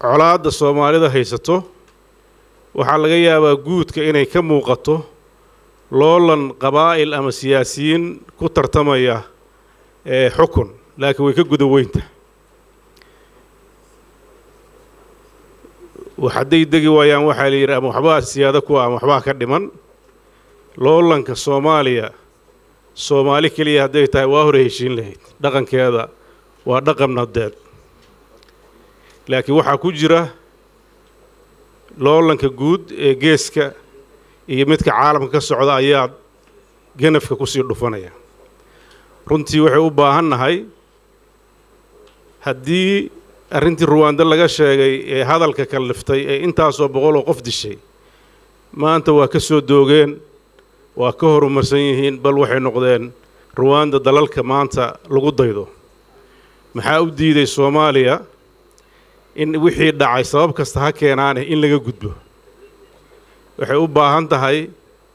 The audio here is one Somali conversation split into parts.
colaadda soomaalida haysato waxaa laga yaabaa guudka inay ka muuqato loolan qabaa'il ama siyaasiyiin ku tartamaya ee xukun laakiin way ka guda weynta hadday degi waayaan waxaa la yidhi ama waxbaa siyaado kuwa ama waxbaa ka dhiman loolanka soomaaliya soomaali keliya hadday tahay waa hore heshiin lahayd dhaqankeeda waa dhaqan nadeed laakiin waxaa ku jira loolanka guud ee geeska iyo midka caalamka ka socda ayaa ganafka kusii dhufanaya runtii waxay u baahan nahay haddii arrintii ruwaando laga sheegay ee hadalka kalliftay ee intaasoo boqol oo qof dishay maanta waa ka soo doogeen waa ka horumarsan yihiin bal waxay noqdeen ruwaanda dalalka maanta lagu daydo maxaa u diiday soomaaliya in wixii dhacay sabab kasta ha keenaane in laga gudbo waxay u baahan tahay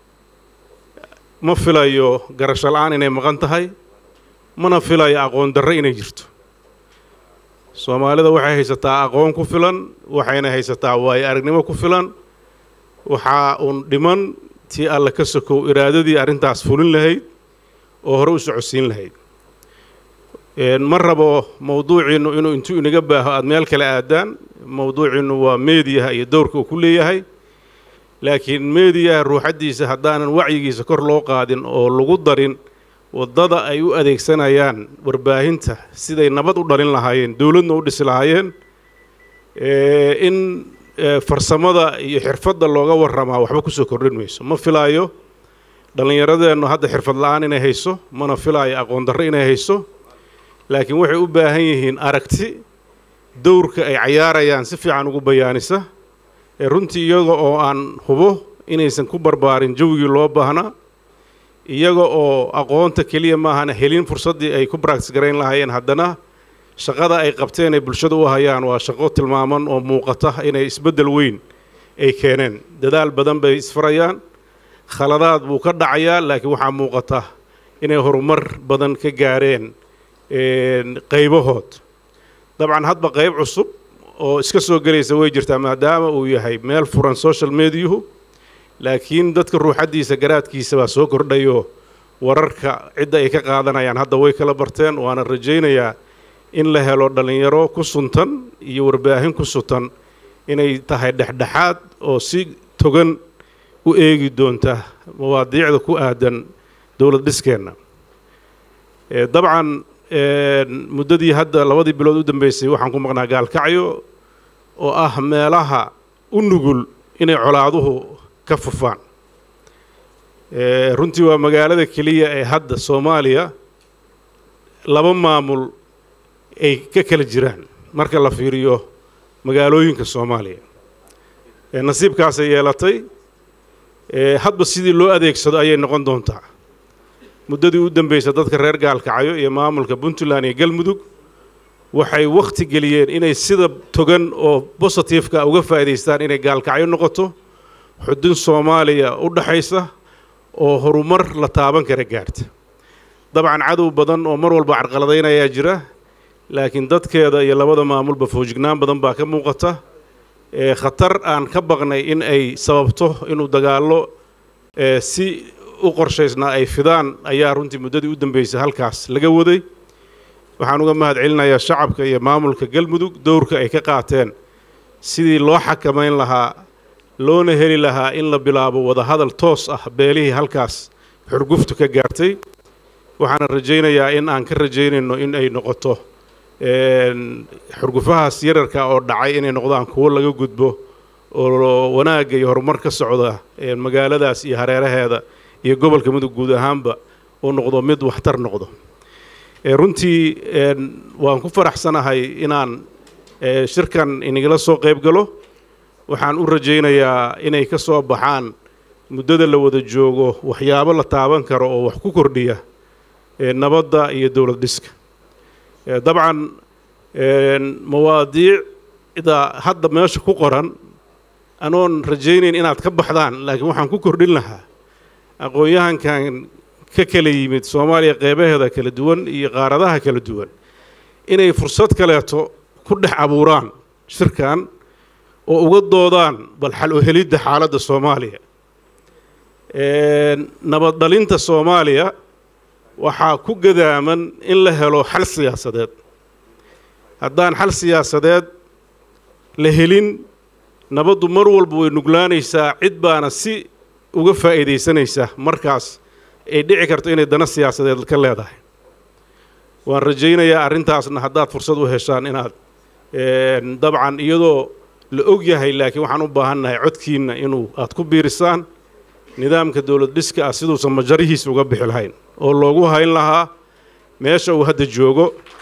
ma filayo garasho la-aan inay maqan tahay mana filayo aqoon darro inay jirto soomaalida waxay haysataa aqoon ku filan waxayna haysataa waayo aragnimo ku filan waxaa uun dhiman tii alla ka sokow iraadadii arrintaas fulin lahayd oo hore u socodsiin lahayd ma rabo mowduuciinnu inuu intuu inaga baaho aada meel kale aadaan mowduuciinnu waa meediyaha iyo dowrka uu ku leeyahay laakiin meediyaha ruuxaddiisa haddaanan wacyigiisa kor loo qaadin oo lagu darin waddada ay u adeegsanayaan warbaahinta siday nabad u dhalin lahaayeen dowladna u dhisi lahaayeen in farsamada iyo xirfadda looga warramaa waxba kusoo kordhin mayso ma filaayo dhallinyaradeennu hadda xirfad la-aan inay hayso mana filaayo aqoon darro inay hayso laakiin waxay u baahan yihiin aragti dowrka ay cayaarayaan si fiican ugu bayaanisa ee runtii iyaga oo aan hubo inaysan ku barbaarin jawigii loo baahnaa iyaga oo aqoonta keliya maahana helin fursaddii ay ku baractis garayn lahaayeen haddana shaqada ay qabteen ay bulshada u hayaan waa shaqo tilmaaman oo muuqata inay isbeddel weyn ay keeneen dadaal badan bay isfarayaan khaladaad buu ka dhacayaa laakiin waxaa muuqata inay horumar badan ka gaareen qaybahood dabcan hadba qayb cusub oo iska soo gelaysa way jirtaa maadaama uu yahay meel furan social mediyuhu laakiin dadka ruuxaddiisa garaadkiisa baa soo kordhayo wararka cidda ay ka qaadanayaan hadda way kala barteen waana rajaynayaa in la helo dhallinyaro ku suntan iyo warbaahin ku suntan inay tahay dhexdhexaad oo si togan u eegi doonta mawaadiicda ku aadan dowlad dhiskeenna dabcan muddadii hadda labadii bilood u dambeysay waxaan ku maqnaa gaalkacyo oo ah meelaha u nugul inay colaaduhu ka fufaan runtii waa magaalada keliya ee hadda soomaaliya laba maamul ay ka kala jiraan marka la fiiriyo magaalooyinka soomaaliya nasiibkaasay yeelatay hadba sidii loo adeegsado ayay noqon doontaa muddadii u dambeysay dadka reer gaalkacyo iyo maamulka puntland iyo galmudug waxay wakhti geliyeen inay sida togan oo bositifeka uga faa'idaystaan inay gaalkacyo noqoto xudun soomaaliya u dhaxaysa oo horumar la taaban kara gaarta dabcan cadow badan oo mar walba carqaladaynayaa jira laakiin dadkeeda iyo labada maamulba foojignaan badan baa ka muuqata khatar aan ka baqnay in ay sababto inuu dagaallo si u qorshaysnaa ay fidaan ayaa runtii muddadii u dambeysay halkaas laga waday waxaan uga mahad celinayaa shacabka iyo maamulka galmudug dowrka ay ka qaateen sidii loo xakamayn lahaa loona heli lahaa in la bilaabo wadahadal toos ah beelihii halkaas xurguftu ka gaartay waxaana rajaynayaa in aan ka rajaynayno in ay noqoto xurgufahaas yararka oo dhacay inay noqdaan kuwo laga gudbo oo wanaagga iyo horumar ka socda magaaladaas iyo hareeraheeda iyo gobolka mudug guud ahaanba uu noqdo mid waxtar noqdo runtii waan ku faraxsanahay inaan shirkan inagala soo qayb galo waxaan u rajaynayaa inay ka soo baxaan muddada la wada joogo waxyaabo la taaban karo oo wax ku kordhiya nabadda iyo dowlad dhiska dabcan mawaadiicda hadda meesha ku qoran anoon rajaynayn inaad ka baxdaan laakiin waxaan ku kordhin lahaa aqoon-yahankan ka kala yimid soomaaliya qeybaheeda kala duwan iyo qaaradaha kala duwan inay fursad kaleeto ku dhex abuuraan shirkan oo uga doodaan bal xal u helidda xaaladda soomaaliya nabad dhalinta soomaaliya waxaa ku gadaaman in la helo xal siyaasadeed haddaan xal siyaasadeed la helin nabaddu mar walba way nuglaanaysaa cid baana si uga faa'iidaysanaysa markaas ay dhici karto inay dana siyaasadeed ka leedahay waan rajaynayaa arrintaasna haddaad fursad u heshaan inaad dabcan iyadoo la og yahay laakiin waxaan u baahannahay codkiinna inuu aad ku biirisaan nidaamka dowlad dhiska ah siduusan majarihiisa uga bixi lahayn oo loogu hayn lahaa meesha uu hadda joogo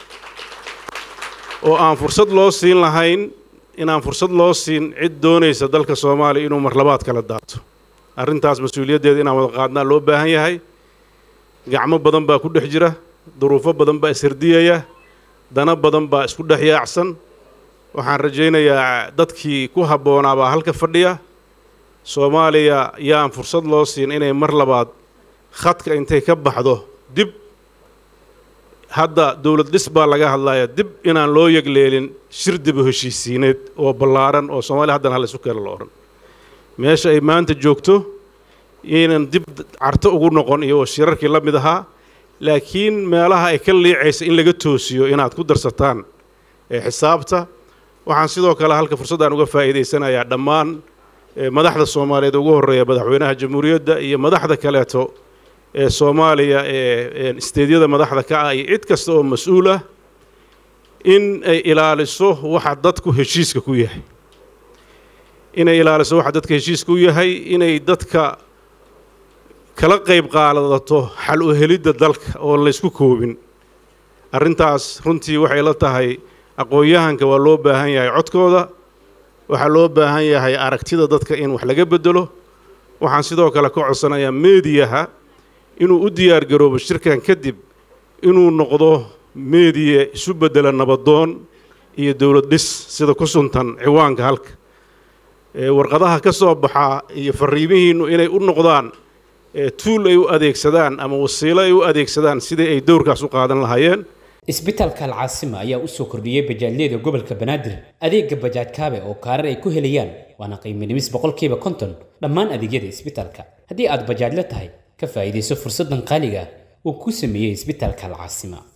oo aan fursad loo siin lahayn inaan fursad loo siin cid doonaysa dalka soomaaliya inuu marlabaad kala daato arrintaas mas-uuliyaddeeda inaan wada qaadnaa loo baahan yahay gacmo badan baa ku dhex jira duruufo badan baa ishardiyaya dana badan baa isku dhex yaacsan waxaan rajaynayaa dadkii ku habboonaabaa halka fadhiya soomaaliya yaan fursad loo siin inay mar labaad khadka intay ka baxdo dib hadda dowlad dhis baa laga hadlaya dib inaan loo yegleelin shir dibu heshiisiineed oo ballaaran oo soomaaliya haddana hal isu keena la odhan meesha ay maanta joogto yaynan dib carto ugu noqon iyo shirarkii la mid ahaa laakiin meelaha ay ka liicaysa in laga toosiyo inaad ku darsataan xisaabta waxaan sidoo kale halka fursaddaan uga faa'iidaysanayaa dhammaan madaxda soomaaliyeed ugu horreeya madaxweynaha jamhuuriyadda iyo madaxda kaleeto ee soomaaliya ee isteedyada madaxda ka ah iyo cid kasta oo mas-uul ah in ay ilaaliso waxa dadku heshiiska ku yahay inay ilaaliso waxa dadka heshiiska u yahay inay dadka kala qayb qaadato xal u helidda dalka oo laysku koobin arrintaas runtii waxay la tahay aqoon-yahanka waa loo baahan yahay codkooda waxaa loo baahan yahay aragtida dadka in wax laga bedelo waxaan sidoo kale ka codsanayaa meediyaha inuu u diyaar garoobo shirkan kadib inuu noqdo meediya isu beddela nabadoon iyo dowlad dhis sida ku suntan ciwaanka halka warqadaha ka soo baxaa iyo fariimihiinnu inay u noqdaan tuul ay u adeegsadaan ama wasiilo ay u adeegsadaan sidii ay dowrkaas u qaadan lahaayeen isbitaalka alcaasima ayaa u soo kordhiyey bajaajyada gobolka banaadir adeega bajaaj kaabe oo kaarar ay ku helayaan waana qiimo dhimis boqolkiiba konton dhammaan adeegyada isbitaalka haddii aad bajaajla tahay ka faa'iidayso fursaddan qaaliga uu ku sameeyey isbitaalka alcaasima